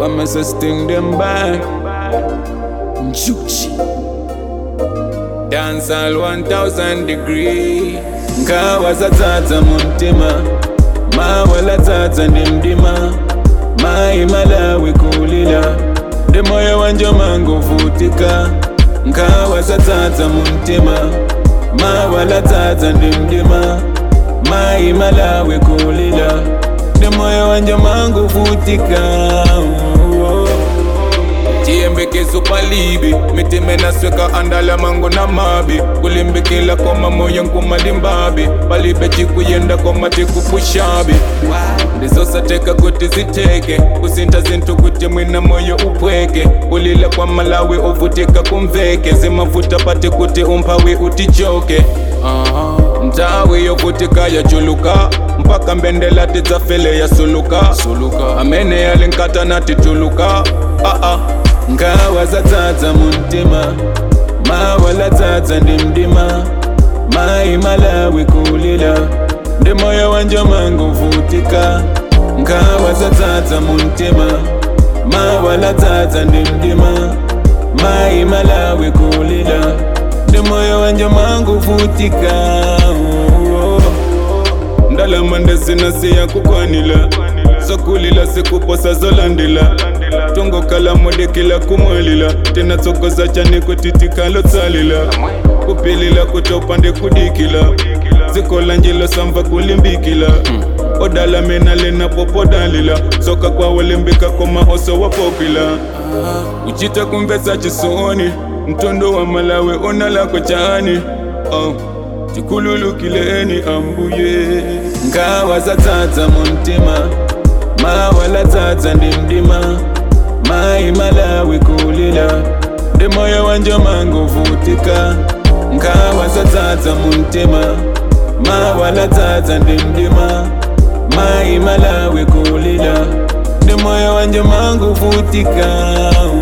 I'ma sustain them back. Juchi. Dance all 1000 degree. Nkawa zatsatsa muntima. Mawala tsatsa ndimdima. Mai malawi kulila. Ndemoyo wanje mangovutika. Nkawa zatsatsa muntima. Mawala tsatsa ndimdima. Mai malawi kulila. Ndemoyo wanje mangovutika. Oh. chiyembekezo palibi mitima nasweka andala mango na mabi kulimbikila koma moyo nkumalimbabi palibe chikuyenda koma tikupushabi ndizosateka kuti ziteke kusinta zinthu kuti mwina moyo upweke kulila kwa malawi uvutika kumveke zimavuta pati kuti umphawi utichoke uh-huh. ntawi yovutika yachuluka mpaka mbendela tidzafele yasuluka suluka amene yalinkata natituluka uh-uh. ngawa zatsatsa muntima mawala tsatsa ndimdima mai malawi kulila ndi moyo wanje mangovutika ngawa zatsatsa muntima mawala tsatsa ndimdima mai malawi kulila ndi moyo wanje mangovutika oh, oh. ndalama ndezinasiya kukwanila zokulila sikuposa zolandila tongokala modekela kumwalila tena tsokoza chane kutitikalo tsalila kupilila kutopande kudikila zikola njilo samva kulimbikila odala mena lena popodalila soka kwawolimbika koma oso wapopila uchita kumvesa chisoni mtondo wa malawe onalako chani oh. tikhululukileni ambuye ngawa zatsatsa muntima mawala tsatsa ndimdima mai malawi kulila ndi moyo wanje mangovutika ngawa zatsatsa muntima mawala tsatsa ndimdima mai malawi kulila ndi moyo wanje mangovutika